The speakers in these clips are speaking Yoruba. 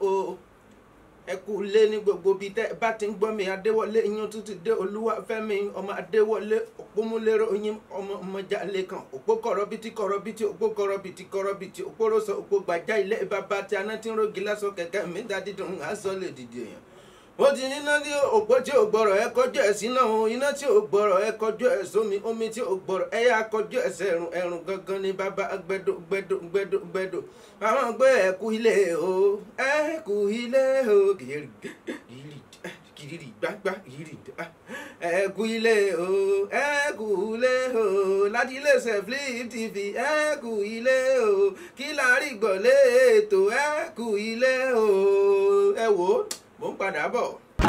o ẹ kú lé ní gbogbo bíi tẹ́ ẹ bá ti ń gbọ́ mi adéwọlé yín tún ti dé olúwàfẹ́mi ọmọ adéwọlé òpómúlérò yín ọmọ ọmọjà lẹ́kàn òpó kọ̀rọ̀bìtì kọ̀rọ̀bìtì òpó kọ̀rọ̀bìtì kọ̀rọ̀bìtì òpó rọ̀sọ òpó gbàjá ilé bàbá tí aná tí ń rogi lásán kẹ̀kẹ́ mi dá dídùn aṣọ lè dìde èèyàn ó ti níná tí òpó tí ò gbọ́rọ̀ ẹ kọjú ẹ̀ sí náà o iná tí ò gbọ́rọ̀ ẹ kọjú ẹ̀ sómi omi tí ò gbọ́rọ̀ ẹ yá kọjú ẹ̀ sẹ́rùn ẹ̀rùn gangan ní bàbá gbẹdọ gbẹdọ gbẹdọ gbẹdọ àwọn gbé ẹ kú ilé o ẹ kú ilé o kìrì kìrì kìrì gbàgbà kìrì ẹ kú ilé o ẹ kú ilé o láti iléeṣẹ́ Flip TV ẹ kú ilé o kí la rí gbọ́ lé ètò ẹ kú ilé o ẹ wò ó mò ń padà bọ̀.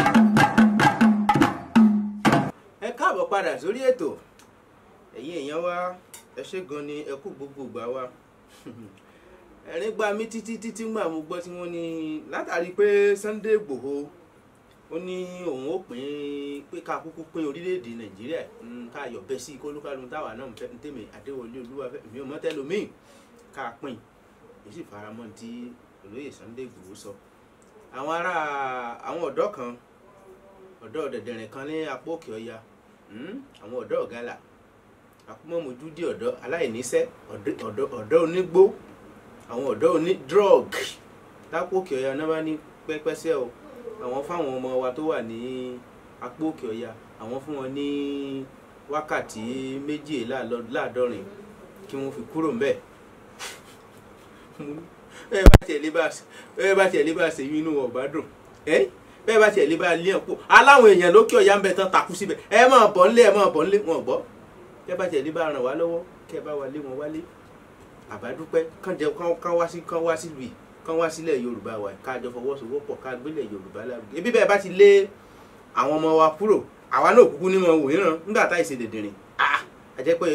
ẹ káàbọ̀ padà sórí ètò ẹ̀yin èèyàn wa ẹ ṣé gan ni ẹ kú gbogbo ìgbà wa ẹ̀rín gba mí títí títí gbà mo gbọ́ tí wọ́n ní látàrí pé Sunday Igboho ó ní òun ó pín pé ká kúkú pín orílẹ̀-èdè Nàìjíríà ká yọ̀ bẹ́ sí kólúkálù táwa náà ń fẹ́ ń tèmi Adéwọlé Olúwafẹ́ mi ò mọ̀ tẹ́lómìn ká pín èyí sì faramọ́ tí olóyè Sunday Igboho sọ àwọn ará àwọn ọ̀dọ́ kan ọ̀dọ́ dẹ̀dẹ̀rìn kan ní apá òkè ọya àwọn ọ̀dọ́ ọ̀gálà akúmọ̀mọ́jú dé ọ̀dọ́ aláìníṣẹ́ ọ̀dọ́ onígbó àwọn ọ̀dọ́ oní drug lápá òkè ọya náà bá ní pẹ́pẹ́sẹ́ o àwọn fáwọn ọmọ wa tó wà ní apá òkè ọya àwọn fún wọn ní wákàtí méjìléláàádọ́rin kí wọ́n fi kúrò ńbẹ̀ bẹ́ẹ̀ bá tiẹ̀ lé bá bẹ́ẹ̀ bá tiẹ̀ lé bá ṣe yín inú ọ̀bá dùn ẹ́ bẹ́ẹ̀ bá tiẹ̀ lé bá lé ọ̀pọ̀ aláwọn èèyàn lókè ọ̀yá ń bẹ tán takú síbẹ̀ ẹ máa bọ̀ ńlé ẹ máa bọ̀ ńlé wọn gbọ́ bẹ́ẹ̀ bá tiẹ̀ lé bá ràn wá lọ́wọ́ kẹ́ ẹ bá wa lé wọn wálé àbádúpẹ́ kán jẹ kán wá sí kán wá sílùú yìí kán wá sílẹ̀ Yorùbá wa ká jọ fọwọ́sowọ́pọ̀ ká gbélẹ̀ Yorùbá lárugẹ ebi bẹ́ẹ̀ bá ti lé àwọn ọmọ wa kúrò àwa náà kúkú ní wọn wò yíran nígbà tá ìṣe dèdèrè ah àjẹpẹ́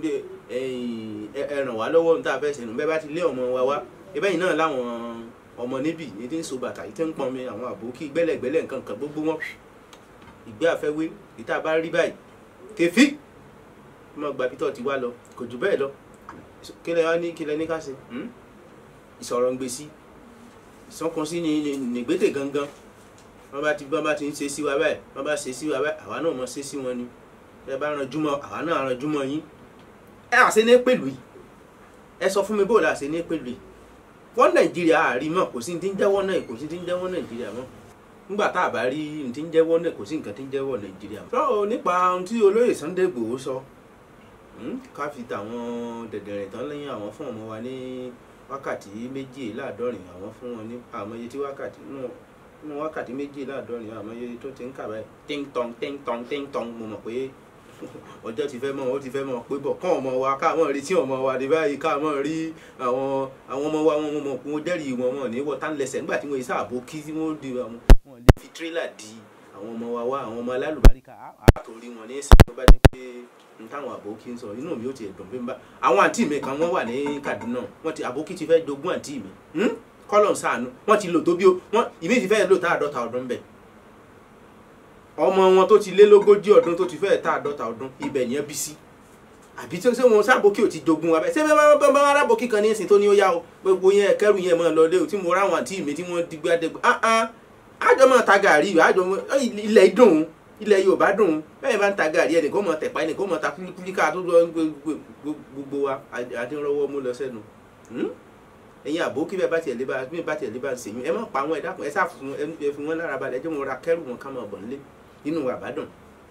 ẹ ràn wá lọ́wọ́ níta fẹ́ sẹ́nu bẹ́ẹ̀ bá ti lé ọmọ wa wá ebe yìí náà láwọn ọmọ níbí ní tí ń so bàtà yìí tí ń pọn mi àwọn àbókí gbẹ́lẹ̀gbẹ́lẹ̀ nǹkan kan gbogbo wọn ìgbé àfẹ́wé ìta bá rí báyìí kẹfí ọmọ gba peter ti wá lọ kò jù bẹ́ẹ̀ lọ kílẹ̀ wá ní kílẹ̀ ní ká ṣe ìsọ̀rọ̀ ń gbé sí ìsọ̀kan sí ní nìgbésẹ̀ gangan wọ́n bá ti bọ́n bá ti ń ṣe sí wa báyìí wọ́n bá ṣe sí wa báyìí àwa náà mọ̀ ṣe sí wọn ni ẹ bá ranjú mọ́ àwa náà ranjú mọ́ yín ẹ àṣẹ ní pẹ̀lú yìí ẹ sọ fún mi bóòlù àṣẹ ní pẹ̀lú yìí wọ́n nàìjíríà àárí mọ̀ kò sí ní ti ń jẹ́wọ́ náà kò sí ní ti ń jẹ́wọ́ nàìjíríà mọ́ nígbà tá a bá rí ní ti ń jẹ́wọ́ náà kò sí nǹkan tí ń jẹ́wọ́ nàìjíríà mọ́. sọ nípa ohun tí olóyè Sunday Igboho sọ ká fi tàwọn dẹ̀dẹ̀rìn tán lẹ́yìn àwọn fún ọmọ wa ní wákàtí méjìléláàádọ́rin àwọn fún wọn ní àmọye tí wákàtí nínú wákàtí méjìléláàádọ́rin àmọye tó ti ń kà báyìí ting tong ting tong ting tong mo mọ̀ pé ọjọ́ ti fẹ́ mọ́ ó ti fẹ́ mọ́ pé bọ̀ kán ọmọ wa ká mọ̀ rí tí ọmọ wa dé báyìí ká mọ̀ rí àwọn àwọn ọmọ wa wọn mọ̀ kó dẹ́rì wọn mọ̀ ní wọ́tá lẹ́sẹ̀ nígbà tí wọ́n yìí sáàbò kí tí wọ́n di àwọn wọn lè fi tírélà di àwọn ọmọ wa wá àwọn ọmọ alálùbáríkà àtòrí wọn ní ìsìn tó bá jẹ́ pé n táwọn àbókí ń sọ inú mi ò tiẹ̀ dùn bí n bá àwọn àǹtí mi kan wọ́n wà ní Kaduna wọ́n ti àbókí ti fẹ́ jogún àǹtí mi kọ́lọ̀ ń sàánú wọ́n ti lò tó bí ó wọ́n ìmí ti fẹ́ lò tá àádọ́ta ọdún bẹ́ẹ̀ ọmọ wọn tó ti lé lógójì ọdún tó ti fẹ́ẹ̀ tá àádọ́ta ọdún ibẹ̀ yẹn bí sí àbí tí wọn sábòkì ò ti jogun wa bẹ́ẹ̀ ṣé bẹ́ẹ̀ bá bá arábòkì kan ní ìsìn tó ní ó yá o gbogbo yẹn kẹrù yẹn máa lọ lé o tí mo ráwọn àǹtí mi tí wọ́n digbá dẹgbẹ́ ah ah àjọ máa ta gàrí àjọ ilẹ̀ dùn ilẹ̀ Yorùbá dùn bẹ́ẹ̀ bá ń ta gàrí ẹnìkan máa tẹ̀pá ẹnìkan máa ta kúlíkà tó lọ gbogbo wa adínrọ́wọ́ mú lọ sẹ́nu ẹ̀yin àbókí bẹ́ẹ̀ bá tiẹ̀ lé bá bí bá tiẹ̀ lé bá ń sèyún ẹ má pa àwọn ẹ̀dá kan ẹ sáà fún ẹ fún wọn lára balẹ̀ ẹ jẹ́ wọn ra kẹrù wọn ká máa bọ̀ nílé inú àbádùn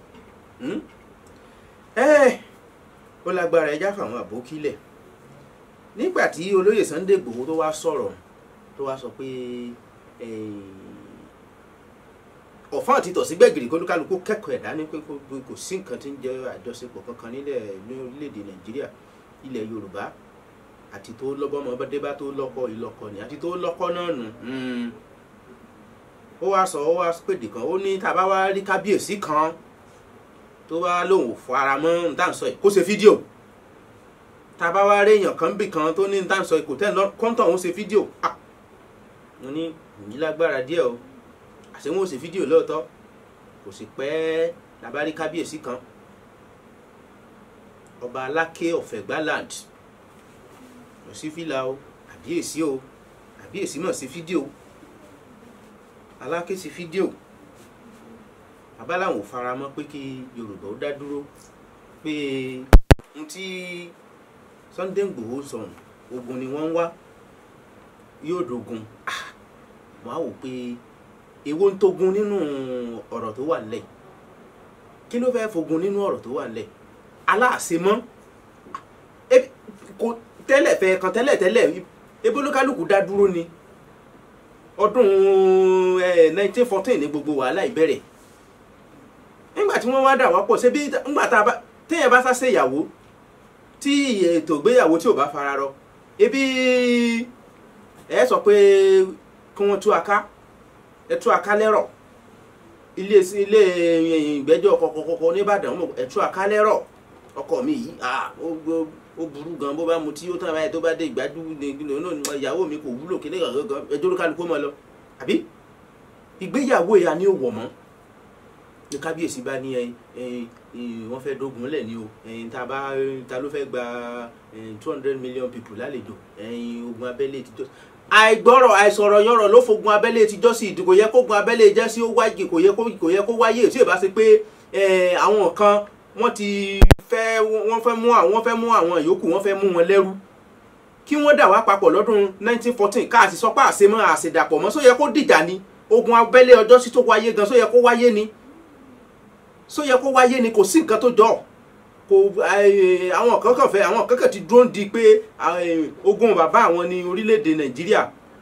ẹ ó lágbára ẹjá fáwọn àbókílẹ̀ nígbà tí olóyè Sunday Igboho tó wá sọ̀rọ̀ tó wá sọ pé ọ̀fọ́n àti tọ̀sígbẹ̀gìrì kólúkálukú kẹ́kọ̀ọ́ ẹ̀dá ní pé kò sí nǹkan tí ń jẹ́ àjọṣepọ̀ kankan nílẹ̀ ní orílẹ̀-èdè Nàìjíríà ilẹ̀ Yorùbá àti tó lọ́bọ́mọ bọ́dé bá tó lọ́kọ ìlọ́kọ ni àti tó lọ́kọ náà nù ó wá sọ ó wá pèdè kan ó ní tá a bá wá rí kábíyèsí kan tó bá lóun ò fara mọ́ nǹkan sọ yìí kó ṣe fídíò tá a bá wá rí èèyàn kan bì kan tó ní nǹkan sọ yìí kò tẹ́ kọ́ńtọ̀ òun ṣe fídíò mo ní ìyí lágbára díẹ̀ o àṣé wọn ò ṣe fídíò lóòótọ́ kò sì pẹ́ la bá rí kábíyèsí kan ọba aláké ọ̀fẹ́gbá land lọ sí fìlà o àbíyèsí o àbíyèsí mọ̀ sí fídíò aláké sí fídíò abáláwọn ò fara mọ́ pé kí yorùbá ó dá dúró pé n tí Sunday Igboho sọ̀rọ̀ ogun ni wọ́n ń wá yóò dogun Ah, wọ́n á wò pé èwo ń togun nínú ọ̀rọ̀ tó wà nílẹ̀ kí ló fẹ́ẹ́ fogun nínú ọ̀rọ̀ tó wà nílẹ̀ aláàṣemọ́ ebi kò tẹ́lẹ̀ fẹ́ kan tẹ́lẹ̀ tẹ́lẹ̀ ebi olúkálùkù dá dúró ni ọdún nineteen fourteen ní gbogbo wàhálà ìbẹ̀rẹ̀ nígbà tí wọ́n wá dà wá pọ̀ ṣebí nígbà tá a bá téèyàn bá sáṣe ìyàwó tí ètò ìgbéyàwó tí ò bá fara rọ ebi ẹ sọ pé kí wọ́n tú aká ẹ tú aká lẹ́rọ̀ ilé ilé ìgbẹ́jọ́ kọ̀kọ̀kọ̀kọ̀ nìbàdàn ẹ tú aká lẹ́rọ̀ ọkọ mi yìí ah ó ó- ó burú gan bó bá mu tí ó tán báyìí tó bá dé ìgbádùn ní ní ìyàwó mi kò wúlò kíní kan gan ẹjọ́ ló kálukú mọ́ lọ àbí ìgbéyàwó ìyá ni ó wọ̀ mọ́ ní kábíyèsí bá ní ẹyin ẹyin ẹyin wọ́n fẹ́ dógun lẹ̀ ní o ẹyin tá a bá ta ló fẹ́ gba two hundred million people lálejò ẹyin ogun abẹ́lé ti jọ́ àìgbọ́rọ̀ àìsọ̀rọ̀ yọ̀rọ̀ ló fogun abẹ́lé ti jọ́ sí ìdí kò yẹ kó gun abẹ́lé jẹ́ sí ó wáyé kò yẹ kó kò yẹ kó wáyé tí ì bá ṣe pé eh, àwọn kan wọ́n ti fẹ́ wọ́n fẹ́ mú àwọn wọ́n fẹ́ mú àwọn yòókù wọ́n fẹ́ mú wọn lẹ́rú kí wọ́n dà wá papọ̀ lọ́dún 1914 káàsì sọpá àṣemọ́ àṣedàpọ̀ mọ́ só yẹ kó dìjà ni ogun abẹ́lé ọjọ́ sí tó wáyé gan só yẹ kó wáyé ni só yẹ kó wáyé ni kò sí nǹkan tó jọ kò eh, àwọn kan kàn fẹ́ àwọn kan kàn ti dúró di pé eh, ogun bàbá àwọn ní orílẹ̀-èdè nàìjíríà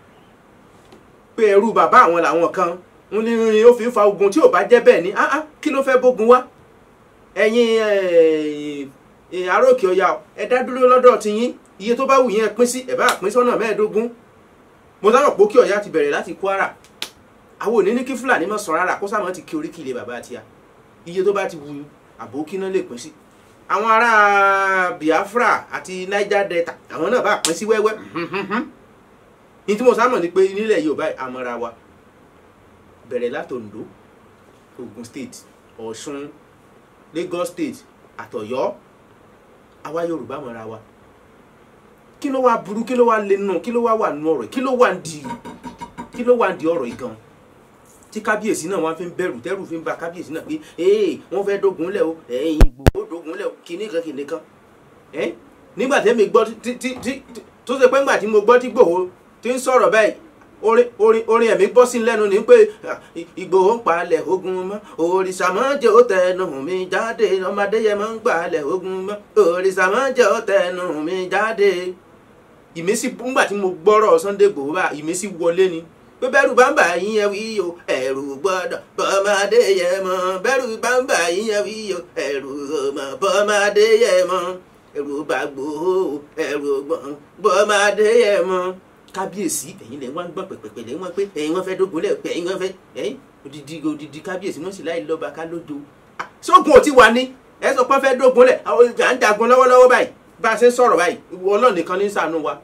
pé ẹrú bàbá àwọn làwọn kan ń ní ó fi ń fa ogun tí ò bá jẹ́ bẹ́ẹ̀ ni ah ah kí ló fẹ́ bógun wá ẹ̀yin eh, eh, aróòkè ọ̀yà ẹ dá dúró lọ́dọ̀ tiyín iye tó bá wù yín ẹ pín sí ẹ bá pín sọ́nà mẹ́ẹ̀ẹ́dógún mo sábà pé kí ọ̀yà ti bẹ̀rẹ̀ láti kwara àwọn òní ní kí fúlàní má sọ rárá kó sáà má ti kí oríkì ilé bàbá àti ya iye tó bá ti wù àbókí náà lè pín sí àwọn ará biafra àti niger delta àwọn náà bá pín sí wẹ́wẹ́ ní tí mo sábà ní pé nílẹ̀ yorùbá àmọ́ra wa bẹ̀rẹ̀ láti ondo ogun state ọ̀ṣun lagos state àtọ̀yọ́ àwa yorùbá mọ́ra wa kí ló wá burú kí ló wá lé nù kí ló wá wà nù ọ̀rọ̀ yìí? kí ló wà ń di kí ló wà ń di ọ̀rọ̀ yìí gan tí kábíyèsí náà wọ́n fi ń bẹ̀rù tẹ́rù fi ń ba kábíyèsí náà pé ee wọ́n fẹ́ dógun lẹ̀ o ẹ̀yìn Ìgbòho dógun lẹ̀ o kìíní kan kìíní kan ẹ́ nígbà tẹ́mi gbọ́ tí tí tí tó ṣe pé ńgbà tí mo gbọ́ tí Ìgbòho ti ń sọ̀rọ̀ báyìí orin orin orin ẹ̀mí bọ́ sí lẹ́nu ni pé ah, Ìgbòho ń palẹ̀ ogun mọ́ òrìṣà máa jẹ́ ó tẹnu mi jáde ọmọdé yẹn máa ń gbàlẹ̀ ogun mọ́ òrìṣà máa jẹ́ ó tẹnu mi jáde ìmísí ńgbà tí mo gbọ́rọ̀ Sunday Igboho bá ìmísí wọlé ni pé bẹ́rù bá ń bà yín yẹn wí o ẹ̀rù gbọ́dọ̀ bọ́mọdé yẹn mọ́ bẹ́rù bá ń bà yín yẹn wí o ẹ̀rù ọmọ bọ́mọdé yẹn mọ́ ẹ̀rù bá Igboho ẹ̀rù gbọ́n bọ́mọdé yẹn mọ́ kábíyèsí ẹ̀yin lẹ́yìn wọ́n gbọ́n pẹ̀pẹ̀pẹ̀ lẹ́yìn wọ́n pé ẹ̀yin wọ́n fẹ́ dógun lẹ̀ pé ẹ̀yin wọ́n fẹ́ ẹ̀yin odidi odidi kábíyèsí wọ́n sì láì lọ́ba ká lójo Ah, sógun ò ti wà ní ẹ sọ pé wọ́n fẹ́ dógun lẹ̀ àwọn ìjà ń jagun lọ́wọ́lọ́wọ́ báyìí bá a ṣe ń sọ̀rọ̀ báyìí Ọlọ́run nìkan ní ṣàánú wa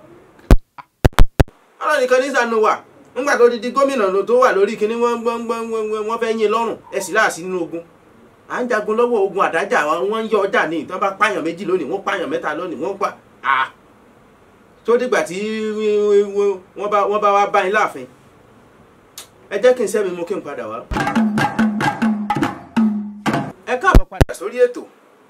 Ọlọ́run nìkan ní ṣàánú wa nígbà tó di gómìnà ló tó wà lórí kinní wọ́n wọ́n wọ́n wọ́n wọ́n fẹ́ yín lọ́rùn ẹ sì láàsì nínú ogun à ń jagun lọ́wọ́ ogun àdájà wọ́n ń yọ ọjà ní ìtàn bá pààyàn méjì lónìí wọ́n pààyàn mẹ́ta lónìí wọ́n pa à tó dìgbà tí wọ́n bá wọ́n bá wá bá yín láàfin ẹ jẹ́ kí n sẹ́mi mú kí n padà wá. ẹ káàbọ̀ padà sórí ètò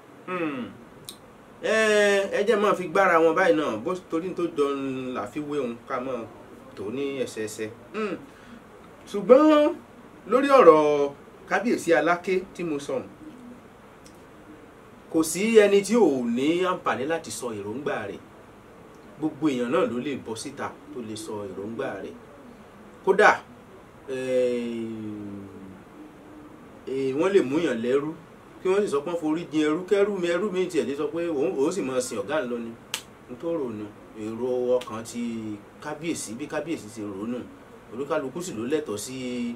ẹ ẹ jẹ́ máa fi gbára wọn báyìí náà bó torí tó jọ làfiwé òun ká máa tó ní ẹsẹẹsẹ ṣùgbọ́n lórí ọ̀rọ̀ kábíyèsí aláké tí mo sọ kò sí ẹni tí ò ní àǹfààní láti sọ èròǹgbà rẹ̀ gbogbo èèyàn náà ló lè bọ́ síta tó lè sọ èròǹgbà rẹ̀ kódà wọ́n lè múyàn lẹ́rú kí wọ́n sì sọ pé forí jin ẹrú kẹ́rú mi ẹrú mi tiẹ̀ lè sọ pé òun sì máa sin ọ̀gá ńlọ ni nítorí òun èrò ọkàn ti kábíyèsí bí kábíyèsí ti ronú olúkálukú sì ló lẹ́tọ̀ọ́ sí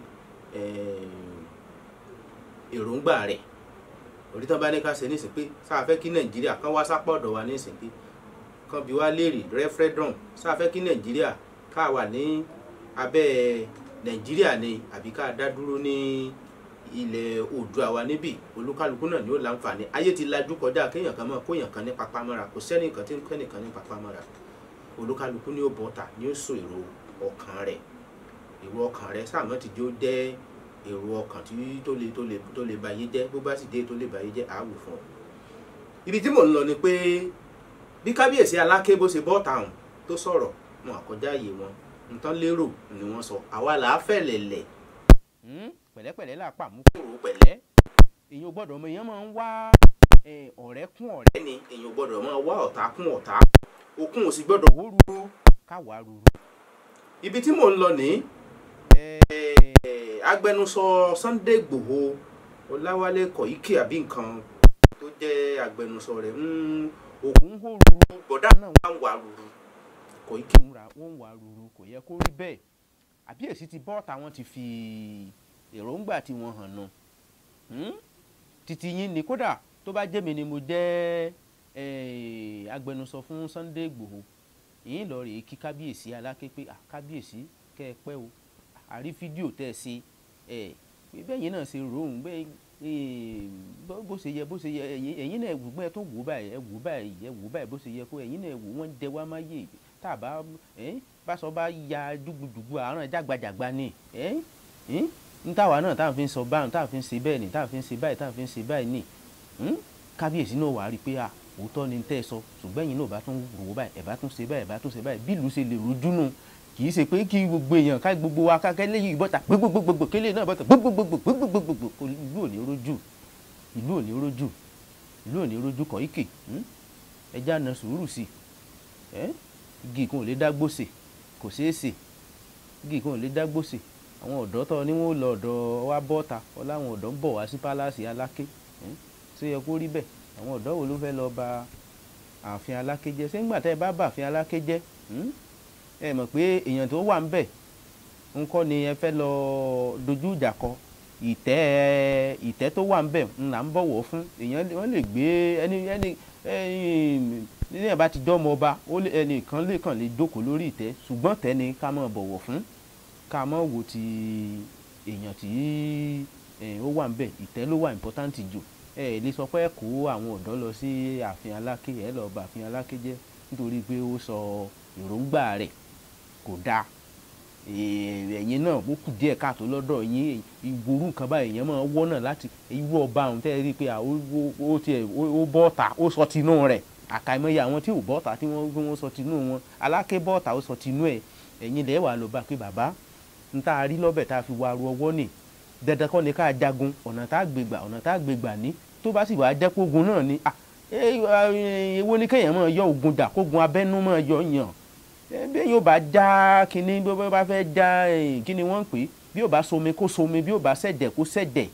èròǹgbà rẹ̀ orí tán bá ní ká ṣe nísìn pé sáà fẹ́ kí nàìjíríà kán wá sápọ̀ ọ̀dọ̀ wa nísìn pé kán bí wá léèrè referendum sáà fẹ́ kí nàìjíríà ká wà ní abẹ́ nàìjíríà ni àbí ká dá dúró ní ilẹ̀ oòdùà wa níbí olúkálukú náà ni ó láǹfààní ayé ti lajú kọjá kéèyàn kan mọ́ kóyàn kan ní papámọ́ra kò sẹ́nìkan tí ń kẹ́nìkan ní papámọ́ra olúkálukú ni ó bọ́ta ni ó sọ èrò ọkàn rẹ̀ èwo èrò ọkàn rẹ sáàmọ́ ti jó jẹ́ èrò ọkàn tí tó lè tó lè tó lè báyé jẹ́ bó bá sì dé tó lè báyé jẹ́ àáwò fún ọ. ibi tí mò ń lọ ni pé bí kábíyèsí aláké bó ṣe bọ́ tàùn tó sọ̀rọ̀ wọn àkọjá ààyè wọn nǹkan lérò ni wọ́n sọ àwa là á fẹ̀lẹ̀lẹ̀. pẹ̀lẹ́pẹ̀lẹ́ là pàmò kúrò pẹ̀lẹ́ èèyàn gbọ́dọ̀ ọmọ èèyàn máa ń wá ọ̀rẹ́ kún ọ̀rẹ́ ẹni èèyàn gbọ́dọ̀ máa wá ọ̀tá kún ọ̀tá òkun ò sì gbọ́dọ̀ wó ruru káwa ruru. ibi tí mò ń lọ ní agbẹnusọ Sunday Igboho Ọláwálé Kọ̀yíkì àbí nǹkan tó jẹ́ agbẹnusọ rẹ̀ òkun hó ruru bọ̀dá náà wà ń wà ruru Kọ̀yíkì ń ra wọ́n ń wà ruru kò yẹ kó rí bẹ́ẹ̀ àbíyèsí ti bọ́ọ̀tà wọn ti fi èròǹgbà tí wọ́n hàn nù títí yín ni kódà tó bá jẹ́ mi ni mo jẹ́ agbẹnusọ fún Sunday Igboho yìí lọ rèé kí kábíyèsí aláké pé kábíyèsí kẹ́ ẹ pẹ́ o àrí fídíò tẹ́ ẹ ṣe ẹ bẹ́ẹ̀ yín náà ṣe ròhùn bẹ́ẹ̀ bó ṣe yẹ bó ṣe yẹ ẹ̀yin náà wò bẹ́ẹ̀ tó wò báyìí ẹ wò báyìí ẹ wò báyìí bó ṣe yẹ kó ẹ̀yin náà wò wọ́n jẹ wá má yé tá a bá báṣọ bá ya dùgbùdùgbù àárọ̀ jágbajàgba ni n táwa náà tá à ń fi sọ báyìí tá à ń fi ṣe bẹ́ẹ̀ ni tá à ń fi ṣe báyìí tá à ń fi ṣe báyìí ni kábíyèsí náà wàá rí i pé à òótọ́ ni tẹ́ ẹ sọ ṣùgbọ́n ẹ̀yin náà bá tún rò ó báyìí ẹ̀ bá tún ṣe báyìí ẹ̀ bá tún ṣe báyìí bí ìlú ṣe lè rojú nù kì í ṣe pé kí gbogbo èèyàn ká gbogbo wa ká kẹ́lẹ́ yìí bọ́ta gbogbogbò kélé náà bọ́ta gbogbogbò gbogbogbò ìlú ò ní rojú ìlú ò ní rojú ìlú ò ní rojú Kọ̀yíkì ẹja na sùúrù sí ẹ igi kan ò lè dá gbòsè kò ṣeé ṣe igi kan ò lè dá gbòsè àwọn ọ̀dọ́ tọ́ ni wọ́n lọ ọ̀dọ̀ wa bọ́ta ọláwọn ọ̀dọ́ ń bọ̀ wá sí pálásì Aláké ṣé yẹ kó rí bẹ́ẹ̀ àwọn ọ̀dọ́ wo ló fẹ́ lọ bà ààfin Aláké jẹ́ ṣé ńgbà tẹ́ ẹ bá bà ààfin Aláké jẹ́ ẹ mọ̀ pé èèyàn tó wà ń bẹ̀ ńkọ́ ni ẹ fẹ́ lọ dojú ìjà kọ ìtẹ́ ìtẹ́ tó wà ń bẹ̀ ńlá ń bọ̀wọ̀ fún èèyàn wọ́n lè gbé ẹni ẹni ní ẹ̀ bá ti dọ́mọ ọba ẹnìkan lè kàn lè jókòó lórí ìtẹ́ ṣùgbọ́n tẹ́ ni ká máa bọ̀wọ̀ fún ká máa wo ti èèyàn tí ó wà ń bẹ̀ ìtẹ́ ló wà important jù ẹ lè sọ pé ẹ kó àwọn ọ̀dọ́ lọ sí ààfin Aláké ẹ lọ́ọ́ bà ààfin Aláké jẹ́ nítorí pé ó sọ èròǹgbà rẹ̀ kò dáa ẹ̀yin náà ó kù díẹ̀ káàtó lọ́dọ̀ yín ìgboro nǹkan báyìí èèyàn máa wọ́ náà láti irú ọba àwọn tẹ́ ẹ rí i pé ó tiẹ̀ ó bọ́ọ̀tà ó sọ tinú rẹ̀ àkàìmọye àwọn tí ò bọ́ọ̀tà tí wọ́n sọ tinú wọn Aláké bọ́ọ̀tà ó sọ tinú ẹ̀ ẹ̀yin lẹ́ẹ̀ wà ló bá pé bàbá n tá a rí lọ́bẹ̀ tá a fi wá ru ọwọ́ nì dandan kọ́ ni ká jagun ọ̀nà tá a gbégbà ọ̀nà tá a gbégbà ní tó bá sì wàá jẹ́ kógun náà ni èwo ni kéèyàn máa yọ ogun jà kógun abẹ́nú máa yọ yàn bí yóò bá já kínní bí ó bá fẹ́ já kínní wọ́n ń pè bí yóò bá somi kó somi bí yóò bá ṣẹ̀dẹ̀ kó ṣẹ̀dẹ̀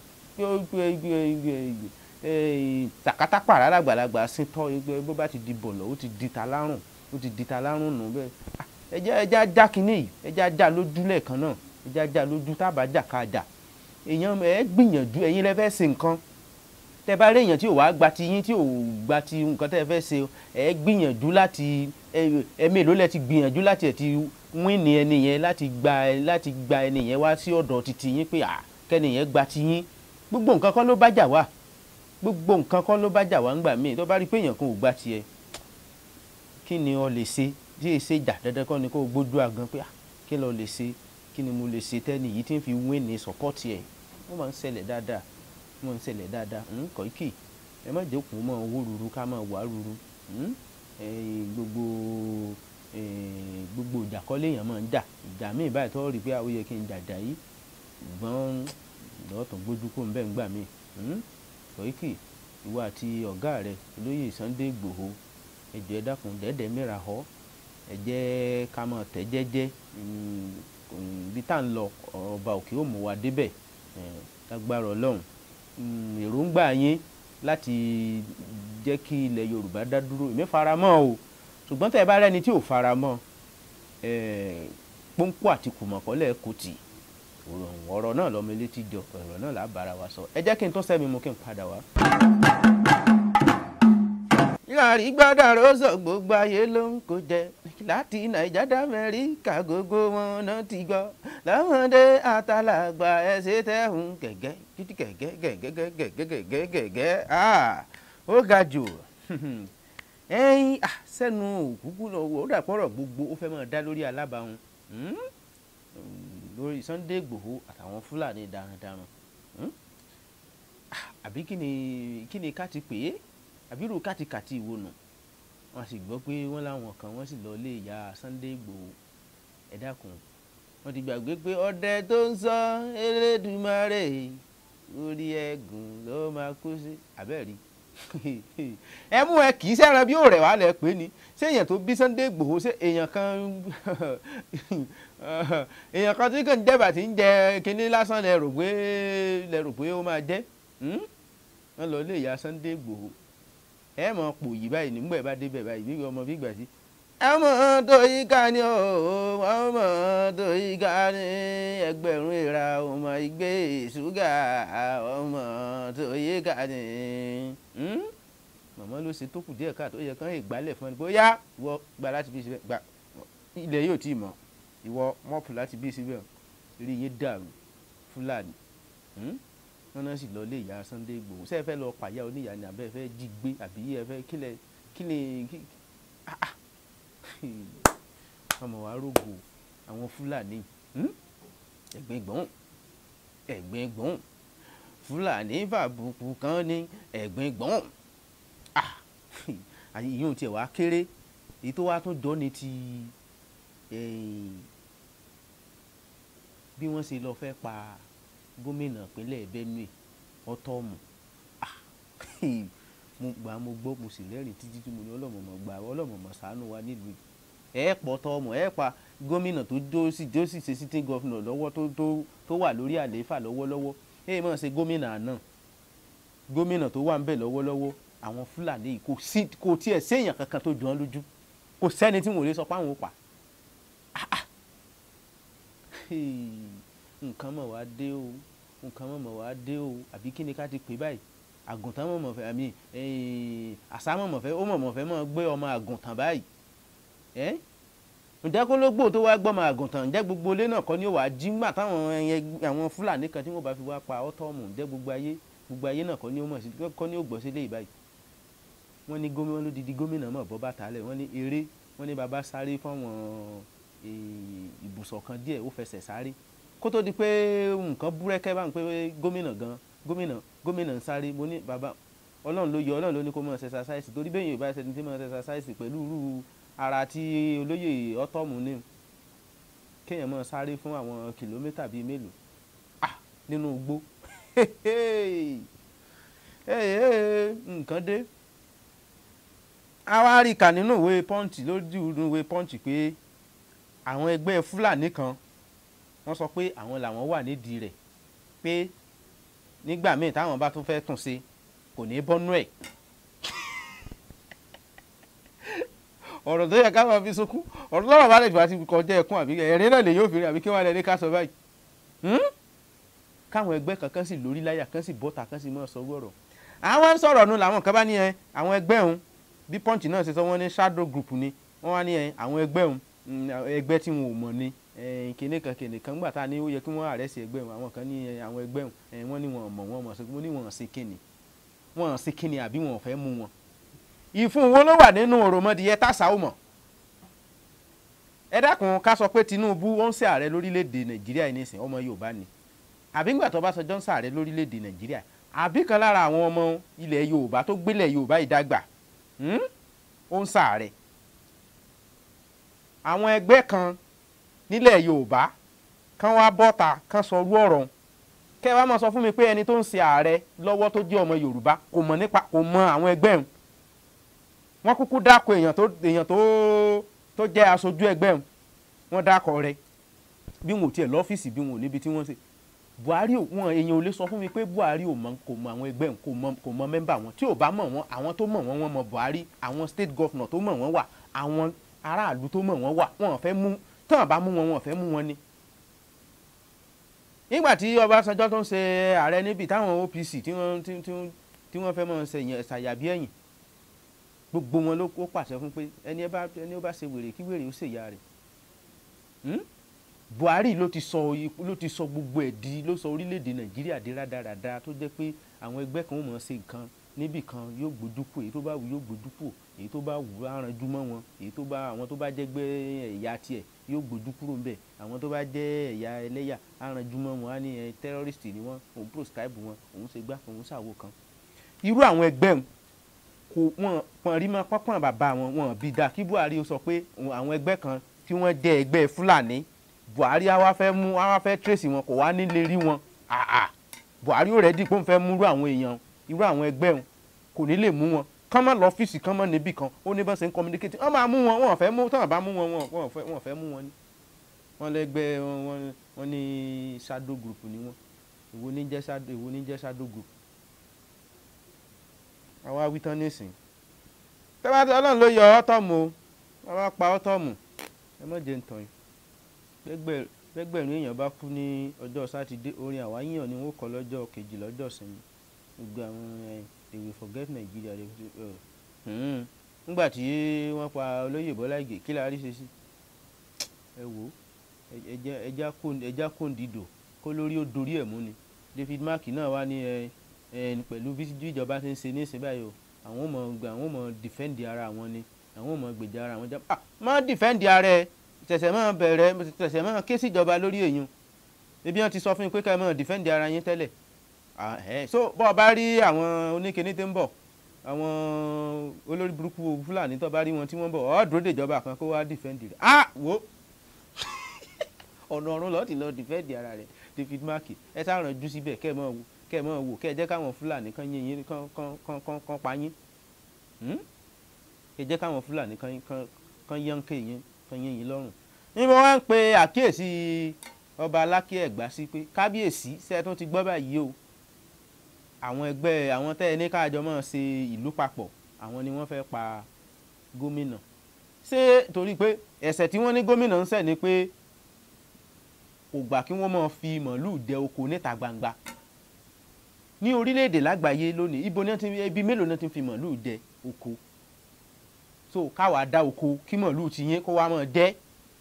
tàkátà pàrọ̀ àgbàlagbà sí tọ́ bó bá ti di bọ̀lọ̀ ó ti di ta lárùn ó ti di ta lárùn nù bẹ́ẹ̀ ẹja ẹja já kínní yìí ẹja já lójú lẹ́ẹ̀kan náà ẹja já lójú tábà jà ká jà èèyàn ẹ gbìyànjú ẹ̀yin lẹ fẹ́ ṣe nǹkan tẹ bá rí èèyàn tí ò wá gba ti yín tí ò gba ti nǹkan tẹ fẹ́ ṣe ẹ gbìyànjú láti ẹ mélòó lẹ ti gbìyànjú láti ẹ ti wín ní ẹni yẹn láti gba láti gba ẹni yẹn wá sí ọ̀dọ̀ titi yín pé à kẹ́ni yẹn gba ti yín gbogbo nǹkan kọ́ ló bá jà wá gbogbo nǹkan kọ́ ló bá jà wá ńgbà míì tó bá rí pé èèyàn kan ò gba tiẹ̀ kí ni o lè ṣe tí èyí ṣe jà dandan kọ́ ni kó o gbójú àgan pé à kí ló lè ṣe kí ni mo lè ṣe tẹ́ni yìí tí ń fi wín ní sọ́pọ́ọ̀tì ẹ̀ wọ́n máa ń ṣẹlẹ̀ dáadáa mọ̀ ń ṣẹlẹ̀ dáadáa Kọ̀yíkì ẹ má jẹ́ kó mọ̀ owó ruru ká máa wà ruru gbogbo gbogbo ìjà kọ́ léèyàn máa ń jà ìjà míì báyìí tó rí pé ó yẹ kí n jàjà yìí ṣùgbọ́n lọ́ọ̀tàn gbójú kó ń bẹ́ẹ̀ ń gbà mí Kọ̀yíkì ìwọ àti ọ̀gá rẹ olóyè Sunday Igboho ẹ jọ̀ọ́ ẹ dákun dẹ́ẹ̀dẹ́ mìíràn họ ẹ jẹ́ ká máa tẹ̀ jẹ́jẹ́ ibi tá à ń lọ ọba òkè ó mú wa débẹ̀ lágbára Ọlọ́run èròǹgbà yín láti jẹ́ kí ilẹ̀ Yorùbá dá dúró èmi fara mọ́ o ṣùgbọ́n tẹ́ ẹ bá rẹ́ni tí ò fara mọ́ pọ́ńpọ́ àti kùmọ̀kọ́lẹ̀ kò tì ọ̀rọ̀ náà lọ́mọ létí jọ ọ̀rọ̀ náà là á bára wa sọ ẹ jẹ́ kí n tó sẹ́mi mu kí n padà wá. yàrá gbọ́dọ̀ rọ́ṣọ̀ gbogbo ayé ló ń kó jẹ láti nàìjà dá Amẹ́ríkà gbogbo wọn náà ti gbọ́ lọ́mọdé àtàlàgbà ẹ̀ṣẹ̀ tẹ̀hún gẹ̀gẹ́ títí gẹ̀gẹ́ gẹ̀gẹ́ gẹ̀gẹ́ gẹ̀gẹ́ gẹ̀gẹ́ ó ga jù ẹyin sẹ́nu òkúkú lọ ó dàpọ̀rọ̀ gbogbo ó fẹ́ máa dá lórí alábàáhùn ó lórí Sunday Igboho àtàwọn Fúlàní darandaran Hmm? Ah, àbí kí ni kí ni ká ti pè é àbí irú kàtìkàtì ìwo nù wọ́n sì gbọ́ pé wọ́n láwọn kan wọ́n sì lọ lé ìyá Sunday Igboho ẹ dákun wọ́n ti gbàgbé pé ọdẹ tó ń sọ Elédùmarè orí ẹ̀gùn ló máa kú sí abẹ́ẹ̀rí ẹ mú ẹ kì í sẹ́ran bí òòrẹ̀ wà lẹ̀ pé ni ṣé èèyàn tó bí Sunday Igboho ṣé èèyàn kan èèyàn kan tí kò ń jẹ́bà tí ń jẹ kínní lásán lẹ rò pé lẹ rò pé ó máa jẹ́ Hmm? wọ́n lọ lé ìyá Sunday Igboho ẹ mọ̀ pò yìí báyìí nígbà ẹ bá débẹ̀ báyìí bí ọmọ bí gbà sí ọmọ tó yí ká ní o ọmọ tó yí ká ní ẹgbẹ̀rún ìra ọmọ ìgbé ṣúgà ọmọ tó yí ká ní. Hmm? màmá ló ṣe tó kù díẹ̀ káà tó yẹ kán ìgbálẹ̀ fún ẹni pé ó yá ìwọ gba láti bí síbẹ̀ gba ilẹ̀ yóò tí ì mọ̀ ìwọ mọ́pù láti bí síbẹ̀ rí yín dàrú fúlàní Hmm? wọn náà sì lọ lé ìyá Sunday Igboho ṣé ẹ fẹ́ lọ pàyà oníyà ni àbẹ́ ẹ fẹ́ jí gbé àbí ẹ fẹ́ kílẹ̀ kílẹ̀ kí ah ah ọmọ wa rògbò àwọn fúlàní hmm? ẹ̀gbẹ́ gbọ́n ẹ̀gbẹ́ gbọ́n fúlàní fàbùkù kan ní ẹ̀gbẹ́ gbọ́n ah ìyóò tiẹ̀ wá kéré èyí tó wá tún jọ ní ti eh, bí wọ́n ṣe lọ fẹ́ pa gómìnà ìpínlẹ̀ Benue ọtọ́ọ̀mù ah mo gbà mo gbọ́ mo sì lẹ́rìí títí tí mo ní ọlọ́mọ̀mọ̀ gbà ọlọ́mọ̀mọ̀ ṣàánú wa nílùú yìí ẹ pọ̀ tọ́ọ̀mù ẹ pa gómìnà tó jó sí jó sì ṣe sitting governor lọ́wọ́ tó tó tó wà lórí àlééfà lọ́wọ́lọ́wọ́ ẹ mọ̀ ṣe gómìnà àná gómìnà tó wà ń bẹ̀ lọ́wọ́lọ́wọ́ àwọn Fúlàní yìí kò sí kò tiẹ̀ séèyàn kankan tó jọ ọ́ lójú kò sẹ́ni tí wọ́n lè sọ pé àwọn ò pa Ah, ah. Hey, nǹkan mọ̀ wá dé o nǹkan mọ̀ mọ̀ wá dé o àbí kí ni ká ti pè báyìí àgùntàn mọ̀ mọ̀ fẹ́ àmì àṣà mọ̀ mọ̀ fẹ́ ó mọ̀ mọ̀ fẹ́ mọ̀ gbé ọmọ àgùntàn báyìí ẹ́ ǹjẹ́ kó ló gbò tó wá gbọ́mọ àgùntàn ǹjẹ́ gbogbo ilé náà kọ́ ni ó wàá jí ńgbà táwọn ẹyẹ àwọn fúlàní kan tí wọ́n bá fi wá pa ọ́tọ́ọ̀mù ǹjẹ́ gbogbo ayé gbogbo ayé náà kọ́ ni ó mọ̀ sí kọ́ ni ó gbọ́ sí lé ìbáyìí wọ́n ní gómìnà wọn ló di di gómìnà mọ̀ bọ́ bàtà lẹ̀ wọ́n ní eré wọ́n ní baba sáré fáwọn ibùsọ̀ kan díẹ̀ ó fẹsẹ̀ sáré kó tó di pé nǹkan búrẹ́kẹ́ bá ń pé gómìnà gan gómìnà gómìnà ń sáré mo ní baba ọlọ́run ló yọ ọlọ́run ló ní kó mọ̀ ṣe ṣaṣáìsì torí bẹ́ẹ̀ yóò bá ṣe ní tí mọ̀ ṣe ṣaṣáìsì pẹ̀lú irú ara tí olóyè ọtọ́mù ní kéèyàn mọ̀ sáré fún àwọn kìlómítà bíi mélòó ah nínú igbó nǹkan dé àwa rí kà nínú ìwé pọ́ǹchì lójú ìwé pọ́ǹchì pé àwọn ẹgbẹ́ fúlàní kan wọ́n sọ pé àwọn làwọn wà nídìí rẹ̀ pé nígbà míì táwọn bá tún fẹ́ tún ṣe kò ní bọ́nú ẹ̀ ọ̀rọ̀ tó yẹ ká máa fi sunkún ọ̀rọ̀ lọ́rọ̀ bá lè fà ti kọjá ẹkún àbí ẹ̀rín náà lè yóò fi rí àbí kí wọ́n lè ní ká sọ báyìí káwọn ẹgbẹ́ kankan sì lórí láyà kan sì bọ́ta kan sì máa sọ gbọ́rọ̀ àwọn ń sọ̀rọ̀ nu làwọn kan bá ní ẹ àwọn ẹgbẹ́ òun bí punch náà ṣe sọ wọ́n ní shadow group ni wọ́n wá ní ẹ àwọn ẹgbẹ́ òun ẹgbẹ́ tí wọn ò mọ̀ ni kìnìún kan kìnìún kan gbà tá a ní ó yẹ kí wọ́n àrẹ́sì ẹgbẹ́ wọn àwọn kan ní àwọn ẹgbẹ́ wọn wọ́n ní wọn mọ̀ wọn mọ̀ sí wọn ní wọn sí kíni wọn sí kíni àbí wọn fẹ́ mú wọn. ìfún wo ló wà nínú òròmọdìyẹ tàṣà ó mọ̀. ẹ dákun ká sọ pé Tinubu ó ń ṣe ààrẹ lórílẹ̀‐èdè Nàìjíríà yìí nísìn ọmọ Yorùbá ni àbí ńgbà tó bá sọ Johnson ààrẹ lórílẹ̀‐èdè Nàìjíríà àbí kan lára àwọn ọmọ ilẹ̀ Yorùbá tó gbélẹ̀ Yorùbá ìdàgbà ó ń ṣààrẹ àwọn ẹgbẹ́ kan nílẹ̀ yorùbá kán wá bọ́ta kán sọ orú ọ̀rọ̀ kẹ́ ẹ wá máa sọ fún mi pé ẹni tó ń ṣe ààrẹ lọ́wọ́ tó jẹ́ ọmọ yorùbá kò mọ̀ nípa kò mọ àwọn ẹgbẹ́ òun wọ́n kúkú dáko èèyàn tó èèyàn tó tó jẹ́ aṣojú ẹgbẹ́ òun wọ́n dáko rẹ̀ bí wọn ò tiẹ̀ lọ́fíìsì bí wọn ò níbi tí wọ́n ṣe buhari wọn èèyàn ò lè sọ fún mi pé buhari ò mọ kò mọ àwọn ẹgbẹ́ òun kò mọ kò mọ mẹ́mbà wọn tí ò bá mọ̀ wọn àwọn tó mọ̀ wọn wọn mọ buhari àwọn state governor tó mọ̀ wọn wà àwọn aráàlú tó mọ̀ wọn wà wọn ò fẹ́ mú tán bá mú wọn wọn fẹ́ mú wọn ni. nígbà tí Ọbásanjọ́ tó ń ṣe ààrẹ níbi táwọn OPC tí wọ́n tí wọ́n fẹ́ mọ̀ ṣe ṣàyàbí ẹ̀yìn gbogbo wọn ló kó pàṣẹ fún pé ẹni ẹni ó bá ṣe wèrè kí wèrè ó ṣèyá rẹ̀. Buhari ló ti sọ ló ti sọ gbogbo ẹ̀ di ló sọ orílẹ̀-èdè Nàìjíríà di rádaràda tó jẹ́ pé àwọn ẹgbẹ́ kan ó mọ̀ ṣe nǹkan níbì kan yóò gbójú kù èyí tó bá wù yóò gbójú kù èyí tó bá wù á ranjú mọ́ wọn èyí tó bá àwọn tó bá jẹ́ gbé ẹ̀yà tiẹ̀ yóò gbójú kúrò ńbẹ̀ àwọn tó bá jẹ́ ẹ̀yà ẹlẹ́yà á ranjú mọ́ wọn á ní ẹ terrorist ni wọ́n òun proscribe wọn òun ṣe gbá òun ṣàwo kan irú àwọn ẹgbẹ́ wọn kò wọn pọn rí mọ́ pọ́npọ́n bàbá wọn wọn bí da kí Buhari ó sọ pé àwọn ẹgbẹ́ kan tí wọ́n jẹ́ ẹgbẹ́ Fúlàní Buhari á wá fẹ́ mú á wá fẹ́ trace wọn kò wá nílé rí wọn àà Buhari ó rẹ̀ dì pé òun fẹ́ mú irú àwọn èèyàn irú àwọn ẹgbẹ́ wọn kò ní lè mú wọn kán mọ́ lọ́fíìsì kán mọ́ níbì kan ó ní bá ṣe ń communicate wọ́n máa mú wọn wọ́n fẹ́ mú tọ́wọ́n bá mú wọn wọ́n fẹ́ wọ́n fẹ́ mú wọn ni wọ́n lẹ́gbẹ́ wọn wọ́n ní shadow group ni wọ́n èwo ní jẹ́ shadow èwo ní jẹ́ shadow group àwa wí tán nísìn tẹ́wọ́n ọlọ́run ló yọ ọ́tọ́mù o wọ́n bá pa ọ́tọ́mù ẹ mọ̀ jẹ́ ntàn yìí gbẹgbẹ̀rún èèyàn bá kú ní ọjọ́ sátidé orin àwáyíyàn ni wọ́n kọ́ lọ́jọ́ kejì lọ́jọ́ sinmi gbogbo àwọn ẹ̀ they will forget Nigeria they will uh, nígbà tí wọ́n pa olóyè Bọ́lá Ìgè kí la rí ṣe sí ẹ wò ẹja kóńdìdò kó lórí ó dorí ẹ̀ mú ni David Mark náà wá ní ẹ ẹ pẹ̀lú bí ìjọba ti ń ṣe ní ìsìn báyìí o àwọn ọmọ gbà àwọn ọmọ defend ara wọn ni àwọn ọmọ gbèjà ara wọn jẹ ah má defend ara ẹ tẹ̀sẹ̀ máa bẹ̀rẹ̀ tẹ̀sẹ̀ máa ké síjọba lórí èèyàn ebi wọn ti sọ fún mi pé ká ẹ máa defend ara yín tẹ́lẹ̀ so bọ́ ọ bá rí àwọn oníkíní tó ń bọ̀ àwọn olórí burúkú fúlàní tó bá rí wọn tí wọ́n bọ̀ ọ́ dúró dèjọba kan kó wá dìfẹ́ǹdì rẹ̀ ah wo ọ̀nà ọ̀run lọ́ọ̀tì lọ́ọ́ dìfẹ́ǹdì ara rẹ̀ David Mark ẹ sá ràn jú síbẹ̀ kẹ́ ẹ mọ̀ wò kẹ́ ẹ mọ̀ wò kẹ́ ẹ jẹ́ káwọn fúlàní kan yín yín kan kan kan kan kan pa yín kẹ́ ẹ jẹ́ káwọn fúlàní kan kan kan yánké yín kan yín yín lọ́rùn ní mo wá ń pe àkíyèsí ọba alákí ẹ̀gbá sí pé kábíyèsí sẹ́ẹ̀tún ti gbọ́ báyìí o àwọn ẹgbẹ́ àwọn tẹ́ ẹ ní káàjọ máa ṣe ìlú papọ̀ àwọn ni wọ́n fẹ́ pa gómìnà ṣé torí pé ẹ̀ṣẹ̀ tí wọ́n ní gómìnà ń ṣẹ̀ ni pé kò gbà kí wọ́n máa fi màálùú dẹ oko níta gbangba ní orílẹ̀-èdè lágbàáyé lónìí ibo ní ibi mélòó náà ti fi màálùú dẹ oko so káwa dá oko kí màálùú ti yín kó wá máa dẹ́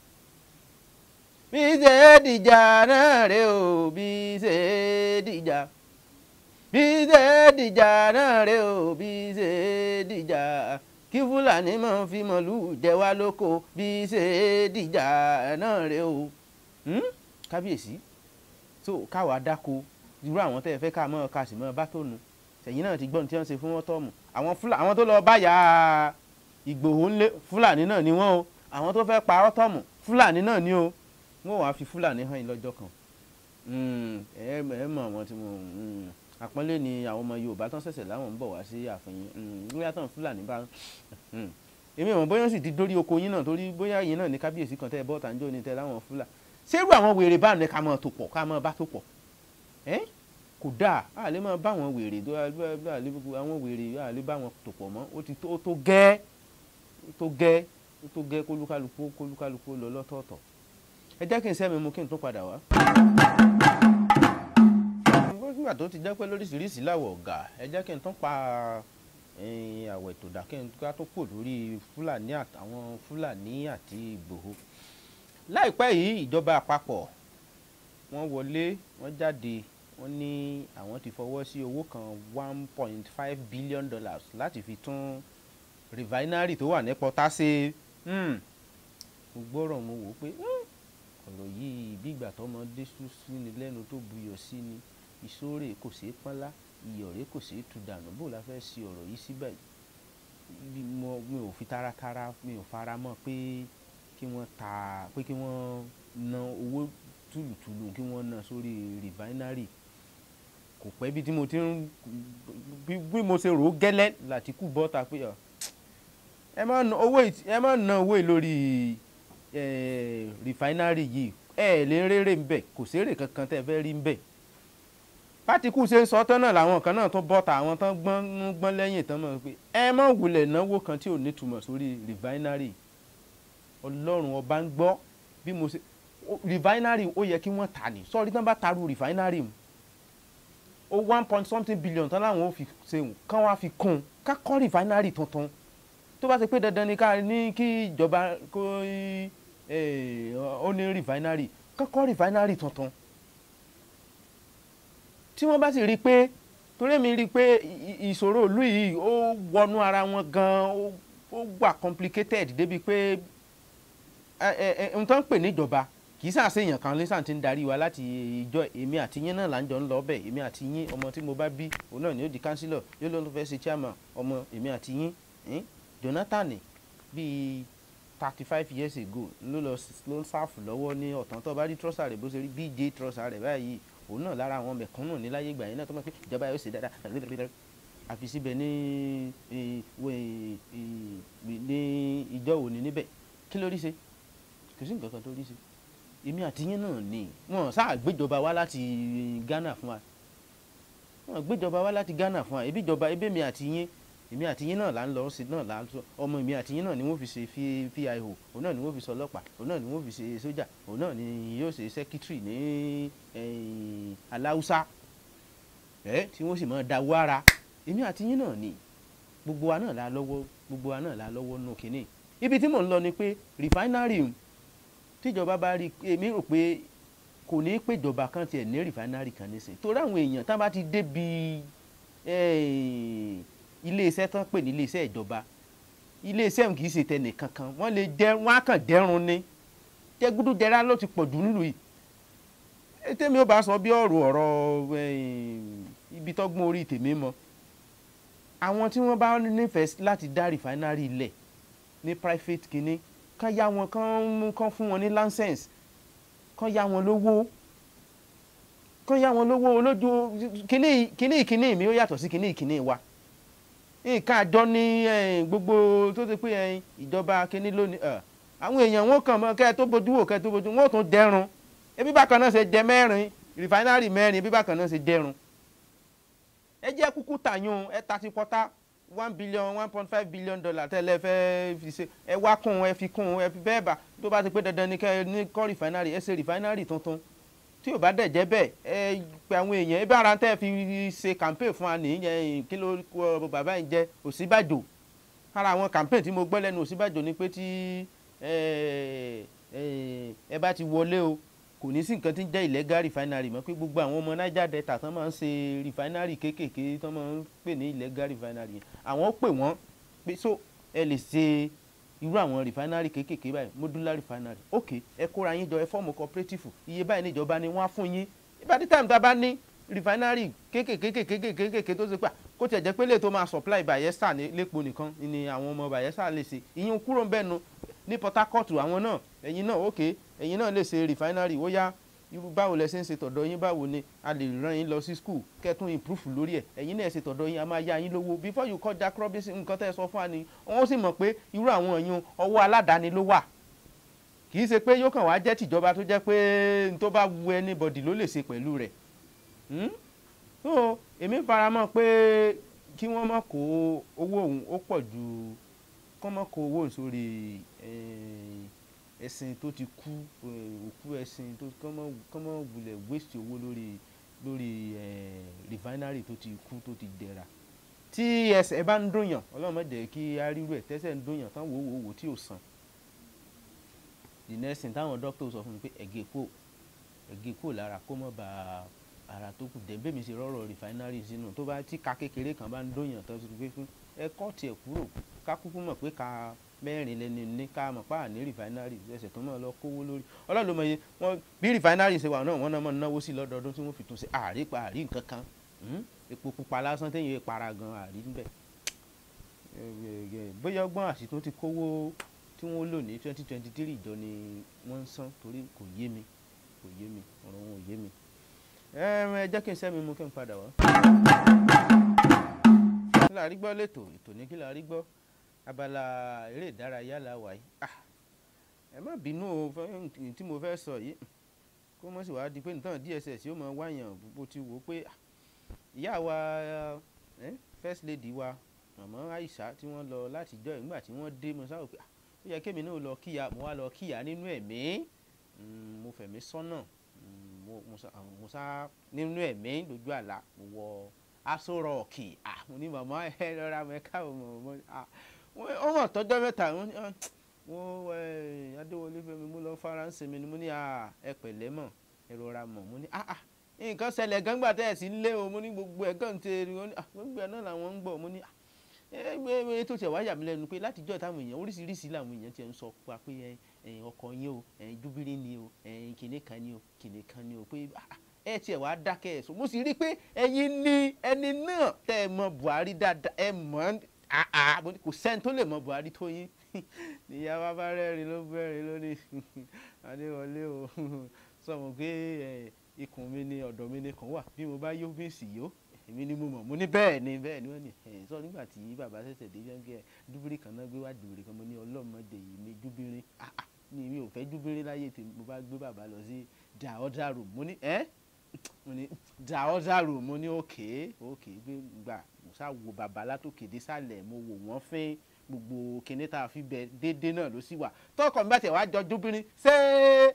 bí ṣe é dìjà náà rè o bí ṣe é dìjà bí ṣe dìjà náà rè o bí ṣe dìjà kí fúlàní máa fi màlúù jẹ wá lóko bí ṣe dìjà náà rè o kábíyèsí so káwa dáko irú àwọn tẹ́ ẹ fẹ́ ká mọ́ ká sì mọ́ bá tó nu sẹ̀yìn náà ti gbọ́n tí wọ́n ṣe fún wọn tọ́ọ̀mù àwọn fúlàní àwọn tó lọ báyà ìgbòho ńlẹ̀ fúlàní náà ni wọ́n o àwọn tó fẹ́ pa ọ́tọ́ọ̀mù fúlàní náà ni o wọ́n wàá fi fúlàní hàn yín lọ́jọ́ kan ẹ ẹ mọ̀ àwọn tí mo àpọ́nlé ni àwọn ọmọ yorùbá tán ṣẹ̀ṣẹ̀ láwọn ń bọ̀ wá sí ààfin bóyá tán fúlàní bá èmi ò mọ̀ bóyá sì ti dórí oko yín náà torí bóyá yín náà ní kábíyèsí kan tẹ́ ẹ bọ́ tàǹjọ́ ní tẹ́ láwọn fúlà ṣérú àwọn wèrè bá ní ká máa tó pọ̀ ká máa bá tó pọ̀ ẹ́ kò dáa a lè máa bá àwọn wèrè tó àwọn wèrè a lè bá wọn tó pọ̀ mọ́ ó ti tó gẹ́ tó gẹ́ tó gẹ́ kólúkálukú kólúkálukú lọ lọ́tọ̀ọ̀tọ̀ ẹ jẹ́ kí n sẹ́mi mu kí n tún padà wá nígbà tó ti jẹ́ pé lóríṣiríṣi láwọ̀ ọ̀gá ẹ jẹ́ kí n tún pa àwẹ̀ tó dà kí n ká tó pò lórí fúlàní àtàwọn fúlàní àti ìgbòho láìpẹ́ yìí ìjọba àpapọ̀ wọ́n wọlé wọ́n jáde wọ́n ní àwọn ti fọwọ́ sí owó kan one point five billion dollars láti fi tún refinery tó wà ní pọ́tà ṣe mo gbọ́rọ̀ mo wò ó pé ọ̀rọ̀ yìí bí ìgbà tọmọdé sún sí ni lẹ́nu tó buyọ̀ sí ni ìṣòro kò ṣeé pọ́nlá ìyọ̀rẹ́ kò ṣeé tu dànù bó la fẹ́ ṣe ọ̀rọ̀ yìí síbẹ̀ mi ò fi taratara mi ò fara mọ́ pé kí wọ́n ta pé kí wọ́n ná owó tùlùtùlù kí wọ́n ná sórí rìfáínárì kò pẹ́ bí tí mo ti ń bí mo ṣe rò ó gẹ́lẹ́ láti kú bọ́ta pé ẹ má ná owó yìí lórí rìfáínárì yìí ẹ lè rérè ń bẹ̀ kò sérè kankan tẹ́ fẹ́ rí ń bẹ̀ pátíkù ṣe ń sọ tán náà làwọn kan náà tún bọ́ta àwọn tán gbọ́n gbọ́n lẹ́yìn tán mọ̀ pé ẹ má wulẹ̀ náwó kan tí ò ní túmọ̀ sórí rìfáínárì ọlọ́run ọba ń gbọ́ bí mo ṣe rìfáínárì ó yẹ kí wọ́n tà ní sọ́ọ́rí tán bá taru rìfáínárì mu ó one point something billion tán láwọn ò fi ṣeun kán wá fi kún un ká kọ́ rìfáínárì tuntun tó bá ṣe pé dandan ni ká ní kí ìjọba kó ó ní rìfáínárì ká kọ́ rìfáínárì tuntun tí wọ́n bá sì rí i pé torí mi rí i pé ìṣòro ìlú yìí ó wọnú ara wọn gan-an ó wà complicated débi pé ohun tó ń pè níjọba kì í sàṣe èèyàn kan lẹ́sàn tí ń darí wa láti ìjọ èmi àti yín náà là ń jọ ń lọ bẹ̀ èmi àti yín ọmọ tí mo bá bí òun náà ni ó di councillor yóò ló ń fẹ́ ṣe chairman ọmọ èmi àti yín Jonathan bíi thirty five years ago ló lọ ló ń sáfù lọ́wọ́ ní ọ̀tán tó bá rí trọ́sà rẹ̀ bó ṣe rí bj trọ́sà rẹ̀ báyìí òun náà lára àwọn mẹ̀kúnnù ní láyé ìgbà yẹn náà tó mọ̀ pé ìjọba yóò ṣe dáadáa àfi síbẹ̀ ní ní ìjọ òní níbẹ̀ kí ló rí ṣe kò sí nǹkan kan tó rí ṣe èmi àti yín náà ni wọn sáà gbéjọba wá láti Ghana fún wa wọn gbéjọba wá láti Ghana fún wa ebi ìjọba ebi mi àti yín èmi àti yín náà là ń lọ sí náà là ń sọ ọmọ èmi àti yín náà ni wọ́n fi ṣe fíìhò òun náà ni wọ́n fi ṣe ọlọ́pàá òun náà ni wọ́n fi ṣe sójà òun náà ni yóò ṣe sẹ́kítírì ní aláùsá ẹ tí wọ́n sì máa da wára èmi àti yín náà ni gbogbo wa náà la lọ́wọ́ gbogbo wa náà la lọ́wọ́ nù kínní ibi tí mò ń lọ ni pé rìfáínárì tíjọba bá rí èmi rò pé kò ní í péjọba kan tiẹ̀ ní rìfáínárì kan nísìn torí àwọn èèyàn tá bá ti débi iléeṣẹ́ tán pè ní iléeṣẹ́ ìjọba iléeṣẹ́ kì í ṣe tẹnì kankan wọ́n lè jẹ́ wọ́n á kàn dẹ́rùn ni jẹ́gúdú jẹrá ló ti pọ̀ jù nílùú yìí tèmi ò bá sọ bí ọ̀rọ̀ ọ̀rọ̀ ibi tọ́gbọ́n orí tèmi mọ́ àwọn tí wọ́n bá nífẹ̀ẹ́ láti dá rìfáínárì ilẹ̀ ní private kínní kán yá wọn kán kán fún wọn ní license kán yá wọn lówó kán yá wọn lówó olójú kínní kínní kínní mi ó yàtọ̀ sí kínní kínní wa nǹkan àjọ ní gbogbo tó ti pé ìjọba kínní lónìí àwọn èèyàn wọn kàn mọ kẹ́ ẹ tó bójú wò kẹ́ ẹ tó bójú wọn ò tún dẹrùn ebi bákan náà ṣe jẹ mẹ́rin rìfáínárì mẹ́rin ebi bákan náà ṣe dẹrùn ẹ jẹ́ kúkú tàyún ẹ ta ti pọ́tà one billion one point five billion dollar tẹ́lẹ̀ fẹ́ fi ṣe ẹ wá kún ẹ fi kún ẹ fi bẹ́ẹ̀ bá tó bá ti pé dandan ní kẹ́ ẹ ní kọ́ rìfáínárì ẹ ṣe rìfáínárì tuntun tí ò bá dẹ̀ jẹ́ bẹ́ẹ̀ ẹ pe àwọn èèyàn ẹ bá ara tẹ́ fi ṣe campaign fún wa nìyẹn kí ló kọ bàbá yìí jẹ́ Ọ̀ṣínbàjò ara àwọn campaign tí mo gbọ́ lẹ́nu Ọ̀ṣínbàjò ni pé tí ẹ bá ti wọlé o kò ní sí nǹkan tí ń jẹ́ illegal refinery mọ́ pé gbogbo àwọn ọmọ Niger Delta tán máa ń ṣe refinery kéékèèké tán máa ń pè ní illegal refinery yẹn àwọn ó pè wọ́n pé so ẹ lè ṣe irú àwọn refinery kéékèèké báyìí modular refinery ok ẹ kóra yín jọ ẹ fọ́ọ̀mù cooperative iye báyìí níjọba ni wọ́n á fún yín ìbádí time tá a bá ní refinery kéékèèké kéékèèké tó ṣe pé kó tiẹ̀ jẹ́ pé lè tó máa supply Bayelsa lépo nìkan ni àwọn ọmọ Bayelsa lè ṣe ìyẹn kúrò ń bẹ́ẹ̀ nu ní Port Harcourt àwọn náà ẹ̀yin náà ok ẹ̀yin náà lè ṣe refinery ó yá irú báwo lẹ ṣe ń ṣe tọ̀dọ̀ yín báwo ni a lè rán yín lọ sí school kẹ́tún improve lórí ẹ̀ ẹ̀yin náà ṣe tọ̀dọ̀ yín a máa yá yín lówó before you call Jack Robinson nǹkan tẹ́ ẹ sọ fún wa ni wọ́n sì mọ̀ pé irú àwọn èèyàn ọwọ́ aládàáni ló wà kì í ṣe pé yóò kàn wá jẹ́ tìjọba tó jẹ́ pé n tó bá wu anybody ló lè ṣe pẹ̀lú rẹ̀ so èmi faramọ́ pé kí wọ́n má kó owó òun ó pọ̀ ju kọ́ má kó owó sórí ẹ̀sìn tó ti kú òkú ẹ̀sìn tó kọ́mọ́ wulẹ̀ waste owó lórí lórí refinery tó ti kú tó ti dẹ̀ra tí ẹsẹ̀ bá ń dùnyàn ọlọ́run má jẹ́ kí á rírú ẹ̀ tẹ́sẹ̀ ń dùnyàn tán wò wò wò tí ò sàn the next thing táwọn doctor sọ fún mi pé ẹ̀gẹ́ kò ẹ̀gẹ́ kò lára kó mọ́ bá ara tó kù dẹ́gbẹ́ mi ṣe rọ́rọ̀ refinery sínú tó bá tí ka kékeré kan bá ń dùnyàn tó ti gbé fún ẹ kọ́ tiẹ̀ kúrò ká kúkú mọ̀ pé ká mẹ́rin lẹ́ni ní ká mọ̀ pa ní rìfáínárì ẹsẹ̀ tó mọ̀ lọ kówó lórí ọlọ́run ló mọ iye wọn bí rìfáínárì ṣe wà náà wọ́n náà mọ̀ náwó sí lọ́dọọdún tí wọ́n fi tún ṣe àárí pa àárí nǹkan kan epo pupa lásán téèyàn para gan àárí níbẹ̀ bóyá ọgbọ́n àṣìtún ti kówó tí wọ́n lò ní twenty twenty three ìjọ ni wọ́n ń san torí kò yé mi kò yé mi ọ̀rọ̀ wọn ò yé mi ẹ jẹ́ kí n sẹ́mi mú kí n padà wá. kí la rí gbọ́ lẹ́tọ̀ ètò ní kí la rí gbọ́ abala eré ìdárayá la wà yìí ẹ má bínú o tí mo fẹ́ sọ yìí kó mọ̀ sí wàá di pé nǹkan DSS yóò mọ wáyàn bó ti wò ó pé ìyá wa first lady wa màmá Aisha tí wọ́n lọ láti jọ ìgbà tí wọ́n dé mo sáwọ́ pé ó yẹ kémi náà lọ kíyà mo wá lọ kíyà nínú ẹ̀mí mo fẹ̀mí sọ́nà mo sá nínú ẹ̀mí lójú àlá mo wọ aṣọ rọ̀ọ̀kì mo ní màmá ẹ lọ́ra mẹ́ka ọmọ wọ́n mọ̀ tọ́jọ́ mẹ́ta wọ́n adéwọlé fẹ́mi mo lọ faransé mi ni mo ní ẹ pẹ̀lẹ́ mọ̀ ẹ rọra mọ̀ mo ní nǹkan ṣẹlẹ̀ gángbà tẹ́ ẹ̀ sí lé o mo ní gbogbo ẹ̀ kàn ṣe gbogbo ẹ̀ náà làwọn ń gbọ́ mo ní ẹgbẹ́ tó ṣẹ̀ wá yà mí lẹ́nu pé látijọ́ táwọn èèyàn oríṣiríṣi làwọn èèyàn ti ń sọ pa pé ọkọ yín o júbírí ni o kìnìún kan ni o kìnìún kan ni o pé ẹ tiẹ̀ wá dákẹ́ ẹ̀ sọ mo sì rí i pé ẹ̀yin ni ẹni náà tẹ́ ẹ mọ Buhari dáadáa ẹ mọ̀ ọ́n kò sẹ́ni tó lè mọ Buhari tó yín níyà wá bá rẹ́rìn ló bẹ̀rẹ̀ lónìí Adéwọlé o sọmọ pé ikùn mi ni ọ̀dọ̀ mi ni kàn wà bí mo bá yó bí sì yó èmi ni mo mọ̀ mo ní bẹ́ẹ̀ ni bẹ́ẹ̀ ni wọ́n ní ẹ̀ sọ nígbà tí bàbá ṣẹ̀ṣẹ̀ dé yẹn dúbírí kan náà gbé wá dùbìrì kan mo ní ọlọ́mọdé yìí mi dúbírí ni mi ò fẹ́ dúbírí láyé tí mo bá gbé bàbá lọ sí the other room mo ní ẹ́ mo ní the other room mo ní òkè òkè gbé gbà mo sá wo bàbá látòkè dé sàlẹ̀ mo wò wọ́n fín gbogbo kinní tá a fi bẹ déédéé náà ló sì wà tọkọ mi bá tẹ̀ wá jọ dúbírí ṣé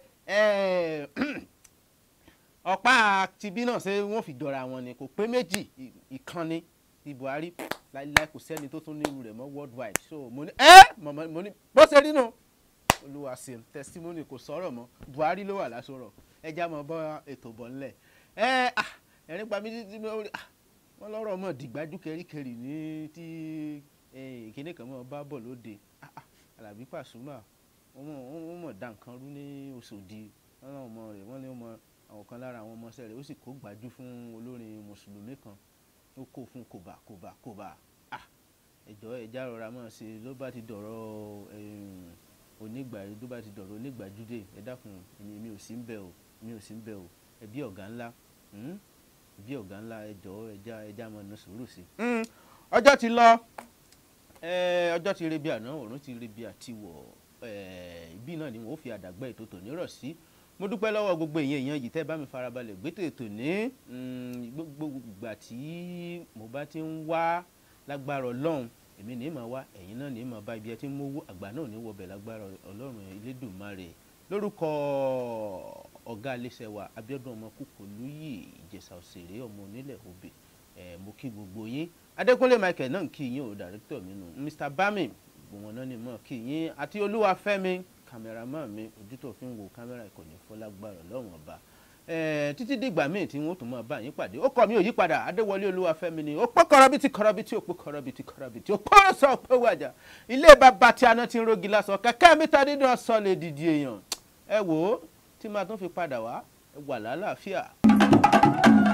ọ̀pá tibí náà ṣé wọ́n fi jọra wọn ni kò pé méjì ìkànnì ti Buhari láíláí kò sẹ́ni tó tún nírú rẹ̀ mọ́ worldwide so mo ní ẹ́ mọ̀mọ́ mo ní bó ṣe rí nù olúwa ṣeun testimony kò sọ̀rọ̀ mọ́ Buhari ló wà lásọ̀rọ̀ ẹja mọ̀ bọ́ ètò bọ̀ ńlẹ̀ ẹ ẹ̀rín pa mí títí wọ́n lọ́rọ̀ mọ̀ dìgbájú kẹríkẹrí ní tí ìkíní kan mọ̀ bá bọ̀ lóde Alábí Pasuma wọ́n mọ̀ dá nǹkan rú ní Òṣòdì wọ́n náà ọmọ rẹ̀ wọ́n ní ọmọ àwọn kan lára àwọn ọmọọṣẹ́ rẹ̀ ó sì kó gbájú fún olórin mùsùlùmí kan ó kó fún kòbà kòbà kòbà ẹjọ́ ẹja rọra mọ̀ sí ló bá ti dọ̀rọ̀ onígbà ló bá ti dọ̀rọ̀ onígbàjúdé ẹ dákun mi ò sí ń bẹ̀ o mi ò sí ń bẹ̀ o ẹbí ọ̀gá ńlá ẹbí ọ̀gá ńlá ẹjọ́ ẹja ẹja mọ̀ ní sùúrù sí. ọjọ́ ti lọ ọjọ́ ti rebi àná òrùn ti rebi àtiwọ̀ ibi náà ni wọ́n fi àdàgbà ètò tòní rọ̀ sí mo dúpẹ́ lọ́wọ́ gbogbo èèyàn èèyàn yìí tẹ́ bá mi farabalẹ̀ gbé tètò ní gbogbo ìgbà tí mo bá ti ń wá lágbára ọlọ́run èmi ní mà wá ẹ̀yin náà ní mà bá ibi ẹ ti ń mówó àgbà náà ní wọbẹ̀ lágbára ọlọ́run elédùnmarè lórúkọ ọ̀gá iléeṣẹ́ wa Abíọ́dún ọmọ kúkú lóyè ìjẹ̀ṣà òṣèré ọmọ onílẹ̀ òbí mo kí gbogbo yín Adékúnlé Michael náà kí yín o dàrẹ́tọ̀ mi nù Mr Bami gbogbo wọn náà ni mọ̀ kí yín àti Olúwafẹ́mi kámẹ́rámà mi ojú tó fi ń wo kámẹ́rà ìkànnì fọlágbára lọ́wọ́n ọba títí dìgbà míì tí wọ́n tún máa bá yín pàdé ó kọ́ mi ò yí padà adéwọlé olúwafẹ́mi ni ó pọ́ kọ́rọ́bìtì kọ́rọ́bìtì ó pọ́ kọ́rọ́bìtì kọ́rọ́bìtì ó pọ́ sọ pé wàjà ilé bàbá tí aná ti ń rogi lásán kẹ́kẹ́ mi ta dídùn ọ̀sán lè dìde èèyàn ẹ wò ó tí máa tún fi padà wá ẹ wà lálàáfíà.